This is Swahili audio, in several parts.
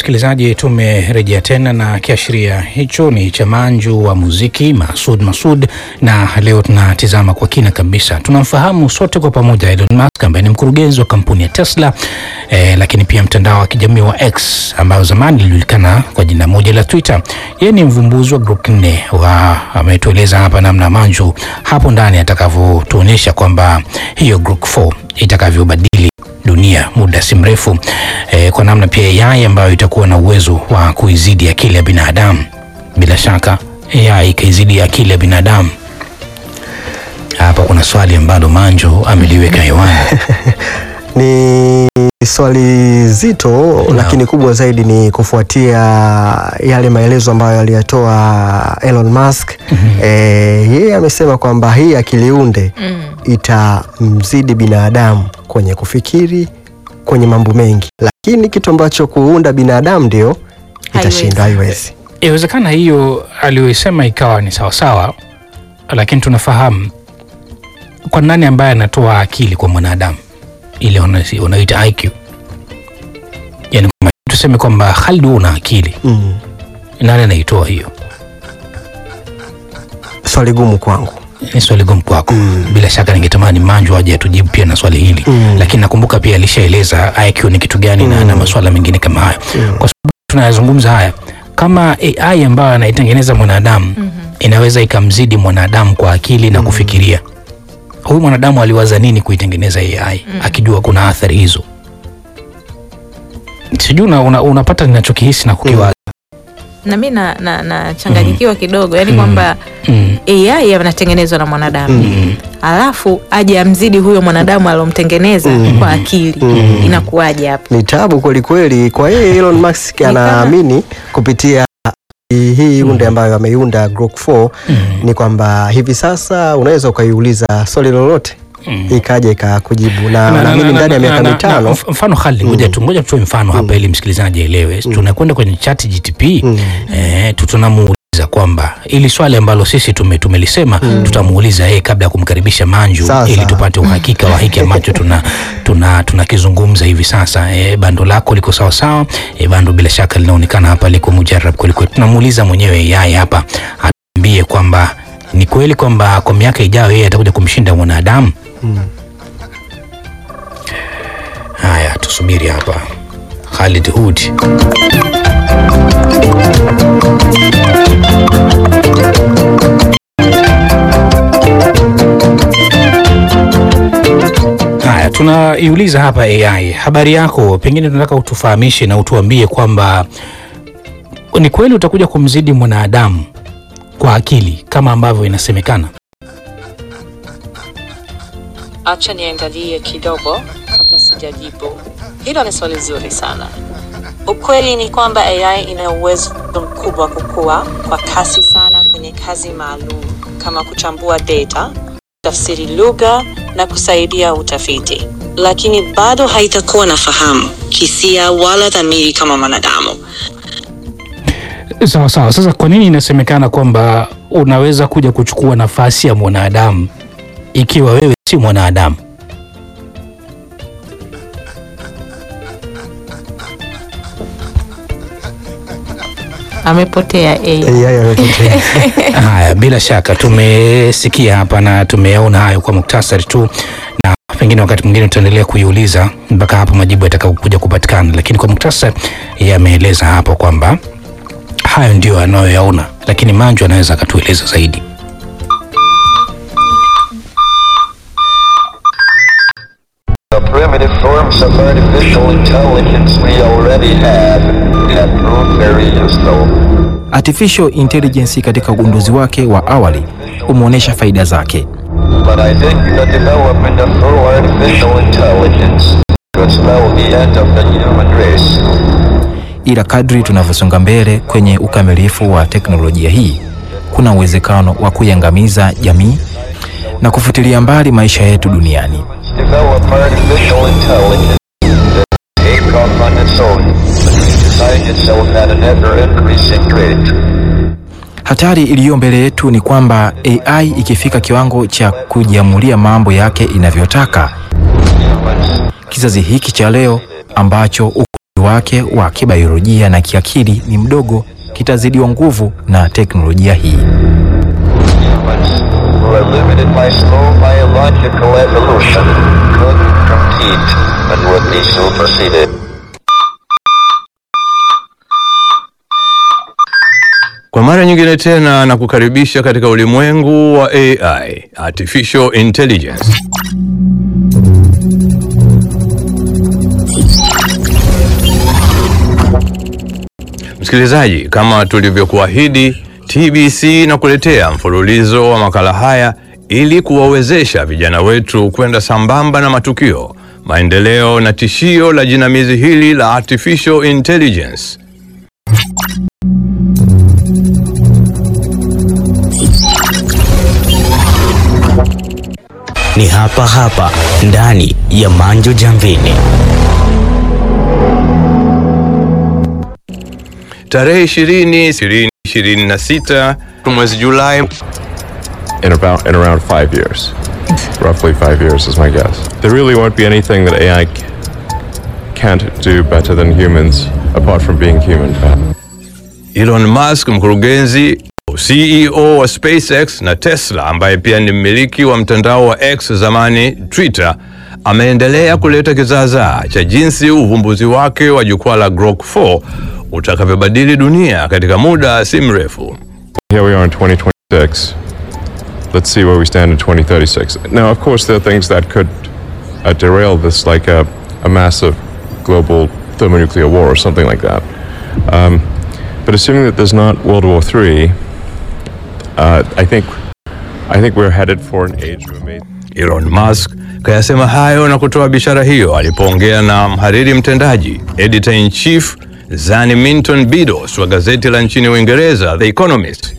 msikilizaji, tumerejea tena na kiashiria hicho ni cha manju wa muziki Masud Masud, na leo tunatizama kwa kina kabisa. Tunamfahamu sote kwa pamoja Elon Musk ambaye ni mkurugenzi wa kampuni ya Tesla eh, lakini pia mtandao wa kijamii wa X ambayo zamani ilijulikana kwa jina moja la Twitter. Yeye ni mvumbuzi wa Grok 4 wa ametueleza hapa namna manju hapo ndani atakavyotuonyesha kwamba hiyo Grok 4 itakavyobadili dunia muda si mrefu eh, kwa namna pia AI ambayo itakuwa na uwezo wa kuizidi akili ya binadamu. Bila shaka AI ikaizidi akili ya binadamu. Hapa kuna swali ambalo Manjo ameliweka hewani. Ni swali zito lakini kubwa zaidi ni kufuatia yale maelezo ambayo aliyatoa Elon Musk. Eh, yeye amesema kwamba hii akiliunde itamzidi binadamu kwenye kufikiri, kwenye mambo mengi, lakini kitu ambacho kuunda binadamu ndio itashinda, haiwezi. Inawezekana hiyo aliyoisema ikawa ni sawasawa, lakini tunafahamu kwa nani ambaye anatoa akili kwa mwanadamu ile wana- wanaita IQ, yani kwamba tuseme kwamba Khalid, wewe una akili, Mm. nani anaitoa hiyo? Swali gumu kwangu. Ni swali gumu kwako. Bila shaka ningetamani Manju aje atujibu pia na swali hili Mm. lakini nakumbuka pia alishaeleza IQ ni kitu gani na, na masuala mengine kama hayo. Kwa sababu tunayazungumza haya kama AI ambayo anaitengeneza mwanadamu inaweza ikamzidi mwanadamu kwa akili na kufikiria. Huyu mwanadamu aliwaza nini kuitengeneza AI akijua kuna athari hizo? Sijui una, una, unapata ninachokihisi na kukiwaza. na mi na- na- nachanganyikiwa kidogo yani kwamba Mm. AI anatengenezwa na mwanadamu alafu aje amzidi huyo mwanadamu alomtengeneza kwa akili inakuwaje hapo? Ni tabu kweli kweli. Kwa hiyo Elon Musk kama- anaamini kupitia hii unde ambayo ameiunda Grok 4 ni kwamba hivi sasa unaweza ukaiuliza swali lolote ikaja ikakujibu, na Na- na- naamini na- ndani ya na- miaka na- na- mitano mf- mfano Khalid, ngoja tu ngoja tutoe mfano hapa ili msikilizaji aelewe. Tunakwenda kwenye chat GTP eh, tu- tunamuuliza kwamba ili swali ambalo sisi tume tumelisema tutamuuliza yeye kabla ya kumkaribisha Manju Sawa, ili sawa. tupate uhakika wa hiki ambacho tuna tuna tunakizungumza hivi sasa. Eh, bando lako liko sawa sawa. Eh, bando bila shaka linaonekana hapa liko mujarab kweli kweli. Tunamuuliza mwenyewe yeye hapa atuambie kwamba ni kweli kwamba kwa miaka ijayo yeye atakuja kumshinda mwanadamu. Haya, tusubiri hapa. Khalid Hood. Haya, tunaiuliza hapa AI, habari yako, pengine tunataka utufahamishe na utuambie kwamba ni kweli utakuja kumzidi mwanadamu kwa akili kama ambavyo inasemekana? Acha niangalie kidogo kabla sijajibu. Hilo ni swali zuri sana. Ukweli ni kwamba AI ina uwezo mkubwa kukua kwa kasi sana kwenye kazi maalum kama kuchambua data, tafsiri lugha na kusaidia utafiti, lakini bado haitakuwa na fahamu, hisia wala dhamiri kama mwanadamu. Sawa sawa. Sasa kwa nini inasemekana kwamba unaweza kuja kuchukua nafasi ya mwanadamu ikiwa wewe si mwanadamu? Amepotea AI. AI amepotea. Haya, bila shaka tumesikia hapa na tumeyaona hayo kwa muktasari tu, na pengine wakati mwingine tutaendelea kuiuliza mpaka hapo majibu yatakapokuja kupatikana, lakini kwa muktasari yameeleza hapo kwamba hayo ndio anayoyaona, lakini Manju anaweza akatueleza zaidi. The primitive forms of artificial intelligence we already have have proved very useful. Artificial intelligence katika ugunduzi wake wa awali umeonyesha faida zake, But I think the development of full artificial intelligence could spell the end of the human race. ila kadri tunavyosonga mbele kwenye ukamilifu wa teknolojia hii, kuna uwezekano wa kuiangamiza jamii na kufutilia mbali maisha yetu duniani. Develop artificial intelligence that take off on its own, but design itself at an ever-increasing rate. Hatari iliyo mbele yetu ni kwamba AI ikifika kiwango cha kujiamulia mambo yake inavyotaka, Humans kizazi hiki cha leo ambacho ukuaji wake wa kibiolojia na kiakili ni mdogo, kitazidiwa nguvu na teknolojia hii. Humans who are limited by slow biological evolution could compete and would be superseded. Kwa mara nyingine tena na kukaribisha katika ulimwengu wa AI, Artificial Intelligence. Msikilizaji, kama tulivyokuahidi, TBC na kuletea mfululizo wa makala haya ili kuwawezesha vijana wetu kwenda sambamba na matukio, maendeleo na tishio la jinamizi hili la Artificial Intelligence. ni hapa hapa ndani ya Manjo Jamvini. Tarehe 20 20 26 mwezi Julai in about in around five years. Roughly five years is my guess. There really won't be anything that AI c- can't do better than humans, apart from being human. Elon Musk, mkurugenzi CEO wa SpaceX na Tesla, ambaye pia ni mmiliki wa mtandao wa X zamani Twitter, ameendelea kuleta kizaazaa cha jinsi uvumbuzi wake wa jukwaa la Grok 4 utakavyobadili dunia katika muda si mrefu. Here we are in 2026. Let's see where we stand in 2036. Now, of course, there are things that could uh, derail this, like a, a massive global thermonuclear war or something like that. Um, but assuming that there's not World War III, uh, I think I think we're headed for an age of amazing. Elon Musk kayasema hayo na kutoa bishara hiyo alipoongea na mhariri mtendaji editor in chief Zani Minton Bidos wa gazeti la nchini Uingereza The Economist.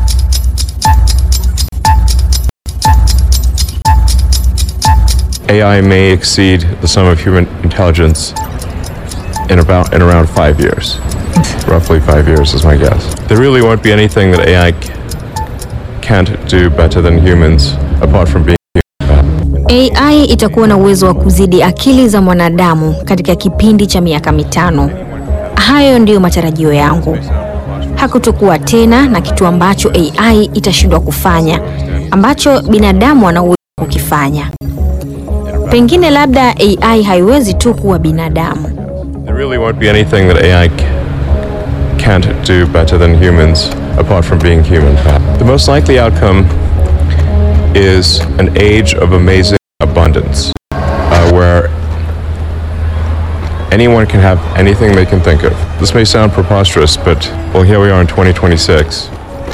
AI may exceed the sum of human intelligence in about in around five years. Roughly five years is my guess. There really won't be anything that AI c- can't do better than humans, apart from being human. AI itakuwa na uwezo wa kuzidi akili za mwanadamu katika kipindi cha miaka mitano. Hayo ndiyo matarajio yangu. Hakutokuwa tena na kitu ambacho AI itashindwa kufanya ambacho binadamu ana uwezo wa kukifanya. Pengine labda AI haiwezi tu kuwa binadamu. There really won't be anything that AI c- can't do better than humans, apart from being human. The most likely outcome is an age of amazing abundance, uh, where anyone can have anything they can think of. This may sound preposterous, but well, here we are in 2026.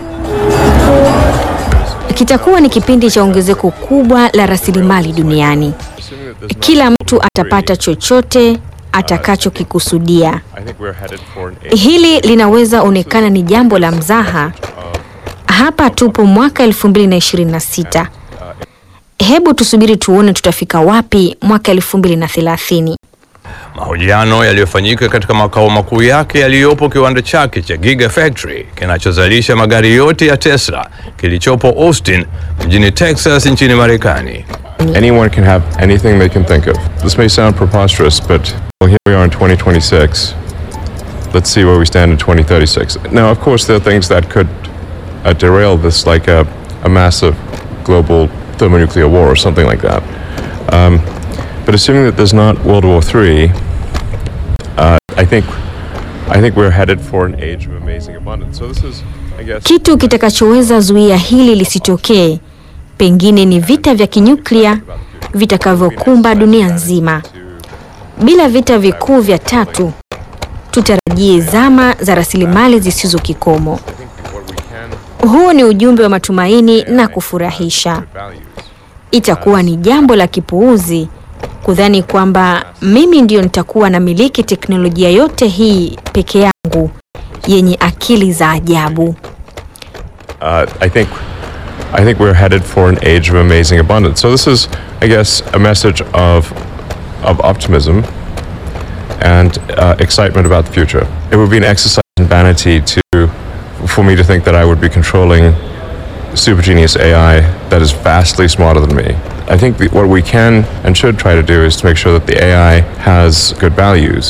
Kitakuwa ni kipindi cha ongezeko kubwa la rasilimali duniani. Kila mtu atapata chochote atakachokikusudia. I think we're headed for an age. Hili linaweza onekana ni jambo la mzaha. Hapa tupo mwaka 2026. Hebu tusubiri tuone tutafika wapi mwaka 2030. Mahojiano yaliyofanyika katika makao makuu yake yaliyopo kiwanda chake cha Gigafactory kinachozalisha magari yote ya Tesla kilichopo Austin mjini Texas nchini Marekani. Anyone can have anything they can think of. This may sound preposterous, but well, here we are in 2026. Let's see where we stand in 2036. Now, of course, there are things that could uh, derail this, like a, a massive global thermonuclear war or something like that. Um, but assuming that there's not World War III, uh, I think I think we're headed for an age of amazing abundance. So this is, I guess. Kitu kitakachoweza zuia hili lisitokee pengine ni vita vya kinyuklia vitakavyokumba dunia nzima. Bila vita vikuu vya tatu, tutarajie zama za rasilimali zisizo kikomo. Huu ni ujumbe wa matumaini na kufurahisha. Itakuwa ni jambo la kipuuzi kudhani kwamba mimi ndio nitakuwa na miliki teknolojia yote hii peke yangu yenye akili za ajabu. uh, I think I think we're headed for an age of amazing abundance. So this is, I guess, a message of of optimism and uh, excitement about the future. It would be an exercise in vanity to for me to think that I would be controlling super genius AI that is vastly smarter than me. I think the, what we can and should try to do is to make sure that the AI has good values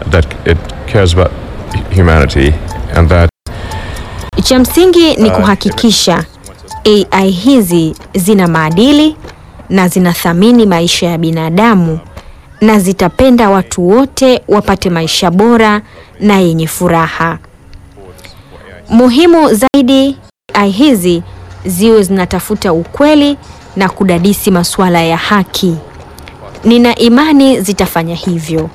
that it cares about hu- humanity and that Cha msingi ni kuhakikisha AI hizi zina maadili na zinathamini maisha ya binadamu na zitapenda watu wote wapate maisha bora na yenye furaha. Muhimu zaidi, AI hizi ziwe zinatafuta ukweli na kudadisi masuala ya haki. Nina imani zitafanya hivyo.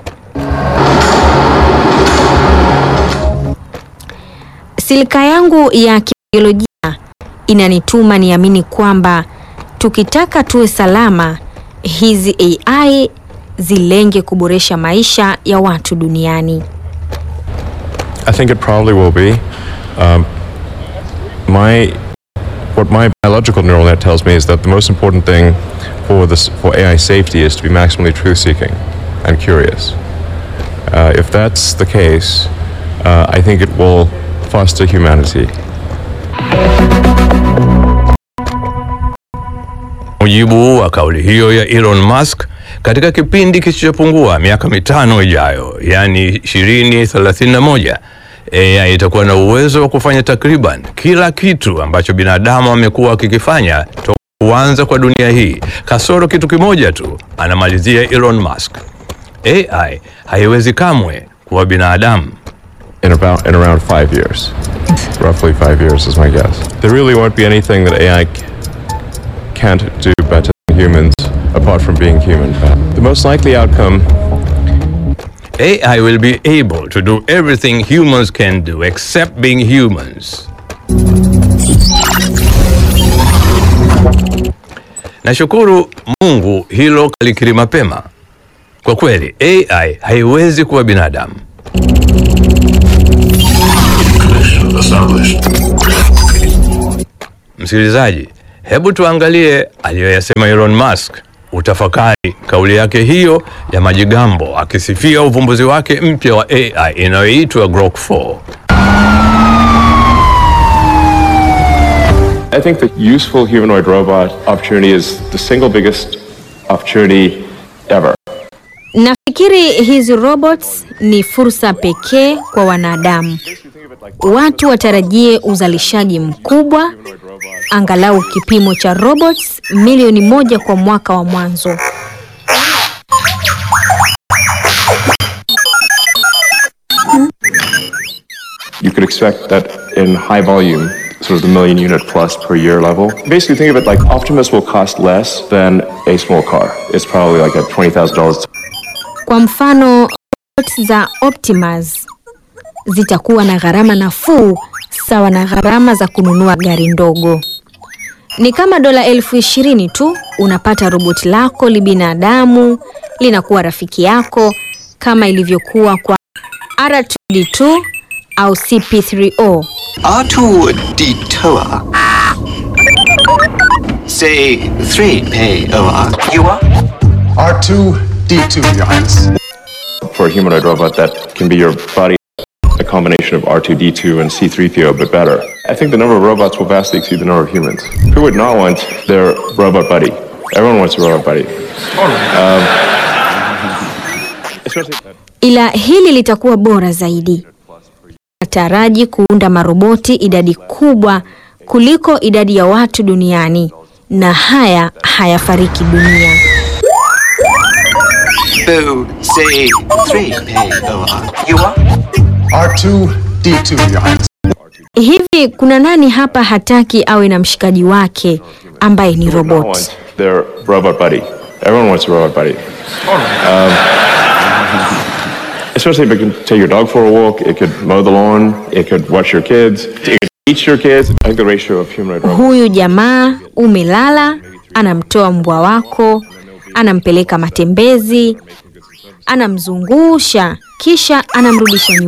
Silika yangu ya kibiolojia inanituma niamini kwamba tukitaka tuwe salama, hizi AI zilenge kuboresha maisha ya watu duniani. I think it probably will be. Um, my what my biological neural net tells me is that the most important thing for this for AI safety is to be maximally truth-seeking and curious. Uh, if that's the case, uh, I think it will foster humanity. mujibu wa kauli hiyo ya Elon Musk katika kipindi kisichopungua miaka mitano ijayo, yaani 2031, AI itakuwa na uwezo wa kufanya takriban kila kitu ambacho binadamu amekuwa akikifanya toka kuanza kwa dunia hii, kasoro kitu kimoja tu, anamalizia Elon Musk. AI haiwezi kamwe kuwa binadamu. in about in around five years, roughly five years is my guess. There really won't be anything that AI c- can't do better than humans, apart from being human. The most likely outcome AI will be able to do everything humans can do except being humans. Nashukuru Mungu hilo kalikiri mapema. Kwa kweli AI haiwezi kuwa binadamu. Msikilizaji, hebu tuangalie aliyoyasema Elon Musk. Utafakari kauli yake hiyo ya majigambo akisifia uvumbuzi wake mpya wa AI inayoitwa Grok 4. I think the useful humanoid robot opportunity is the single biggest opportunity ever. Nafikiri hizi robots ni fursa pekee kwa wanadamu. Watu watarajie uzalishaji mkubwa, angalau kipimo cha robots milioni moja kwa mwaka wa mwanzo. You could expect that in high volume, sort of the million unit plus per year level. Basically, think of it like Optimus will cost less than a small car. It's probably like at $20,000 Kwa mfano, robots za Optimus zitakuwa na gharama nafuu sawa na gharama za kununua gari ndogo. Ni kama dola elfu ishirini tu unapata roboti lako libinadamu, linakuwa rafiki yako kama ilivyokuwa kwa R2D2 au CP3O. R2D2 Say 3 pay over. You are? R2D2, Your Highness. For a humanoid robot that can be your body, a combination of R2D2 and C3PO, but better. I think the number of robots will vastly exceed the number of humans. Who would not want their robot buddy? Everyone wants a robot buddy. Um, especially ila hili litakuwa bora zaidi. Nataraji kuunda maroboti idadi kubwa kuliko idadi ya watu duniani, na haya hayafariki dunia. Boo, say 3 pay over. You are? R2D2, Your Highness. Hivi kuna nani hapa hataki awe na mshikaji wake ambaye ni Who would not robot? want their robot buddy? Everyone wants a robot buddy. Um, especially if it can take your dog for a walk, it could mow the lawn, it could watch your kids, it could teach your kids. I think the ratio of humanoid robots. Huyu jamaa umelala, anamtoa mbwa wako, anampeleka matembezi, anamzungusha, kisha anamrudisha nyumbani.